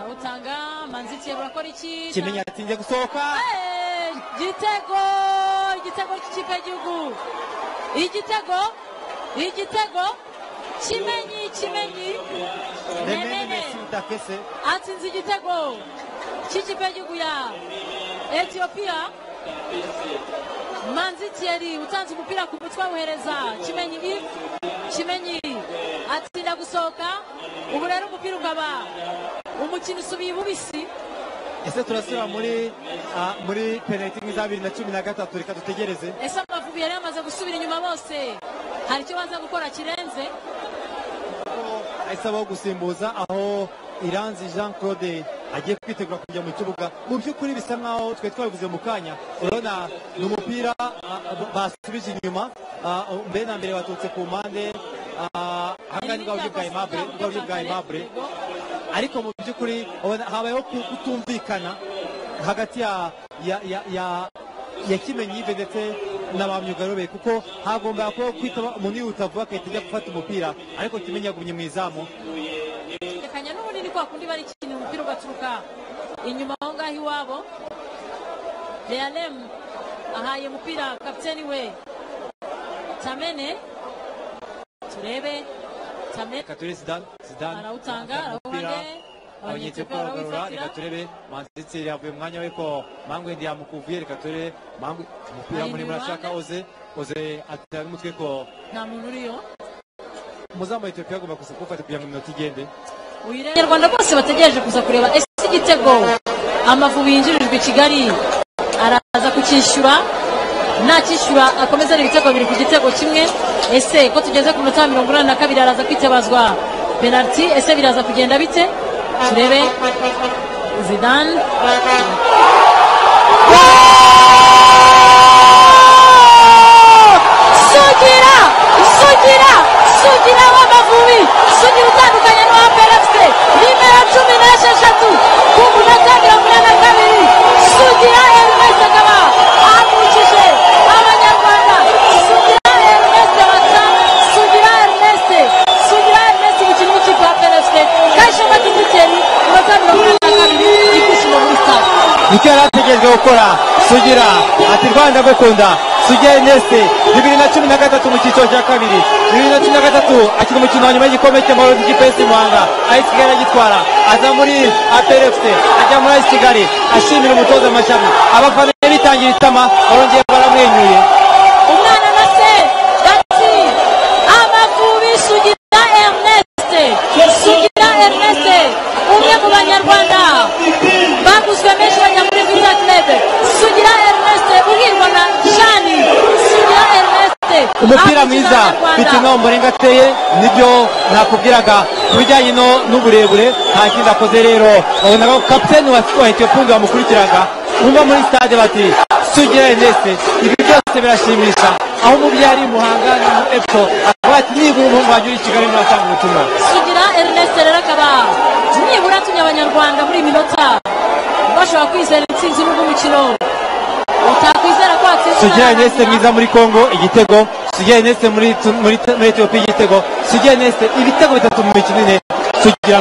batanga manzikiye burakora iki kimenyi yatsinze gusohoka Eh, igitego igitego cy'ikipe y'igihugu igitego igitego kimenyi kimenyi remene Nemene mesi udakese atsinze igitego cy'ikipe y'igihugu ya etiyopiya manzi thierry utanze umupira ku mutwe awuhereza kimenyi if kimenyi atsinda gusohoka ubu rero umupira ukaba umukino usubiye bubisi ese turasubira muri ah, muri penaliti nk'iza bibiri na cumi na gatatu reka dutegereze ese amavubi yari yamaze gusubira inyuma bose hari icyo baza gukora kirenze isaba gusimbuza aho iranzi jean claude agiye kwitegura kujya mu kibuga mu by'ukuri bisa nkaho twe twabivuze mu kanya urabona ni umupira ah, basubije inyuma ah, mbere na mbere baturutse ku mpande ah, ahangaha ni bwa buryo bwa aimable bwa buryo bwa aimable ariko mu by'ukuri ubona habayeho ku- kutumvikana hagati ya ya ya ya ya kimenyi Yves ndetse na ba myugariro be kuko hagombaga kubaho kwitaba umuntu yihuta vuba agahita ajya gufata umupira ariko kimenyi yagumye mu izamu rekanya n'ubundi ni kwa kundi bari ikintu umupira ugaturuka inyuma aho ngaho iwabo lealem ahaye umupira kapiteni we tamene turebe tamene reka turebe zidane zidane arawutanga atanga umupira. arawuhande abanyetiyopia baragarura reka turebe manzitsi yavuye mu mwanya we ko mangwe ndi yamukuvuye reka turebe mangwe umupira Ari muremure inyuma. ashaka oze oze atera n'umutwe ko nta muntu uriyo umuzamu wa etiyopiya agomba gusa kuwufata kugira ngo iminota igende uyireba abanyarwanda bose bategereje kuza kureba ese igitego amavubi yinjirijwe i kigali araza kucyishyura nacyishyura akomeza ari ibitego biri ku gitego kimwe ese ko tugeze ku minota mirongo inani na kabiri araza kwitabazwa penaliti ese biraza kugenda bite turebe zidane sugira sugira sugira w'amavubi sugira utandukanye n'uwaperefuse nimero cumi n'esheshatu ku munota mirongo ine na kabiri sugira erinesi akaba ahagurukije abanyarwanda sugira erinesi abasa sugira erinesi sugira erinesi umukinnyi w'ikipe ya perefuse kayishema kitikeri munota mirongo ine na kabiri ibyishimo muri stade nicyo yari ategerejwe gukora sugira ati rwanda gukunda sugira eneste bibiri na cumi na gatatu mu cyiciro cya kabiri bibiri na cumi na gatatu akina umukino wa nyuma y'igikombe cy'amahoro cy'igipesi muhanga aho kigali agitwara aza muri aperefuse ajya muri ayisi kigali ashimira umutoza amashami abafana be bitangira itama barongeye baramwenyuye umwana na se bati amavubi sugira ernest sugira ernest umwe mu banyarwanda baguzwe menshi bajya muri visa club sugira ernest uhirwa na jani sugira ernest umupira Abakina mwiza b'Abanyarwanda. bitewe n'aho murenga ateye nibyo nakubwiraga ku bijyanye no- n'uburebure nta kindi akoze rero wabonaga ko kapiteni wa wa etiyopundi wamukurikiraga bumva muri stade bati sugira eneste ibi byose birashimisha aho umubyari muhanga na mu epfo akaba ati nibura umuhungu wanjye uri i kigali murasanga ubutumwa sugira ernest rero akaba nibura atumye abanyarwanda muri iyi minota bashobora kwizera intsinzi n'ubwo umukino utakwizera ko watsinzwe sugira n'abanyarwanda. eneste mwiza muri congo igitego sugira eneste muri tu- muri muri etiyopiya igitego sugira eneste ibitego bitatu mu mikino ine sugira